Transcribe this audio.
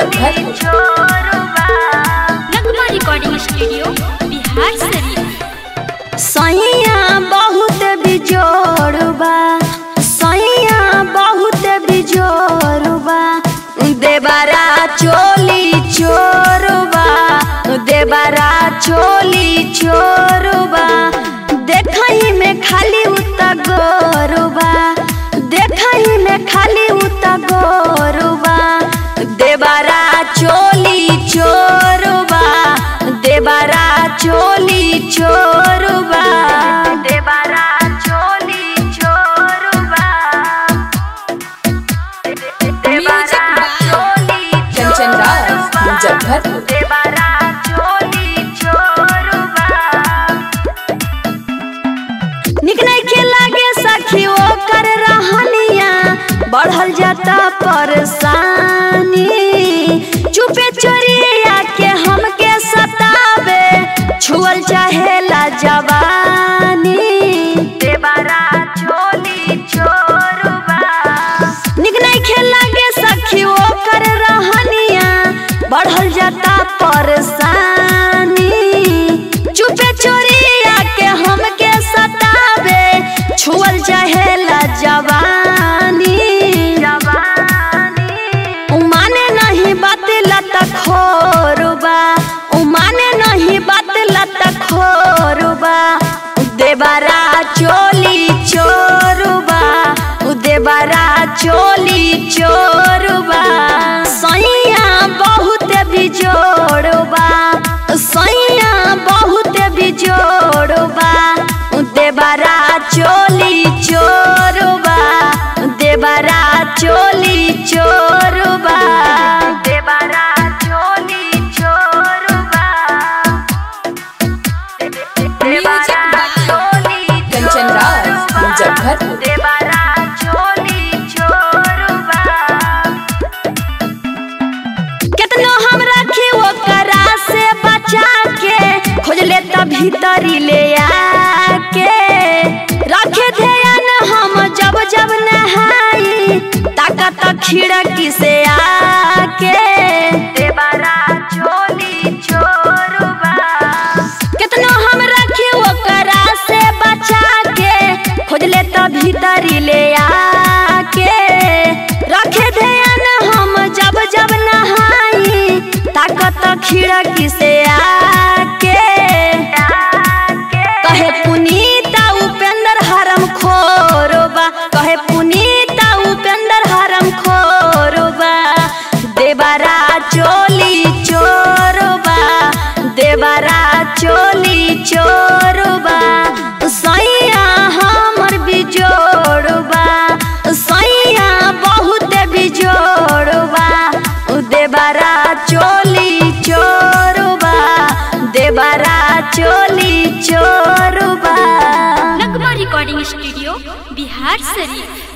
Muzaffarpur Nagma recording studio Bihar Sharif सैया बहुत बिजोड़बा सैया बहुत बिजोड़बा देबारा चोली चोरबा देबारा चोली चोरबा देखही में खाली उता गोरबा देखही में खाली उता गोरबा देबारा चोली चोरबा देबारा चोली चोरबा देबारा चोली चोरबा देबारा चोली कंचन राज मुजफ्फरपुर देबारा चोली चोरबा निक नइखे लागे सखी ओकर रहनिया बढ़ल जाता परेशानी चुपे चोरिया के हमके सतावे छुअल चाहेला जवानी देबारा चोली चोरबा निक नइखे लागे सखी ओकर रहनिया बढ़ल जाता परेशानी चुपे चोरिया के हमके सतावे छुअल चाहेला जवानी उमाने नहीं बात लत खोरबा उमाने नहीं बात लत खोरबा देबारा चोली चोरबा देबारा चोली चोरबा सैया बहुत बिजोड़बा सैया बहुत बिजोड़बा देबारा चोली चोरबा देबारा चोली चोरबा देबारा चोली चोरबा देबारा चोली कंचन राज मुजफ्फरपुर देबारा चोली चोरबा केतनो हम रखी ओकरा से बचा के खोज ले त भीतरी ले आके रखे ध्यान हम जब जब नहाई ताकत खिड़की से आके देबारा चोली चोरबा केतनो हम रखी ओकरा से बचा के खोज ले त भीतरी ले आके रखे ध्यान हम जब जब नहाई ताकत खिड़की से आके कहे पुनीता उपेंद्र हरम खोरबा कहे पुनीता उपेंद्र हरम खोरबा देबारा चोली चोरबा देबारा चोली चोरबा सैया हमर बिजोड़बा सैया बहुत बिजोड़बा देबारा चोली चोरबा देबारा चोली चोरबा नगमा रिकॉर्डिंग स्टूडियो बिहार शरीफ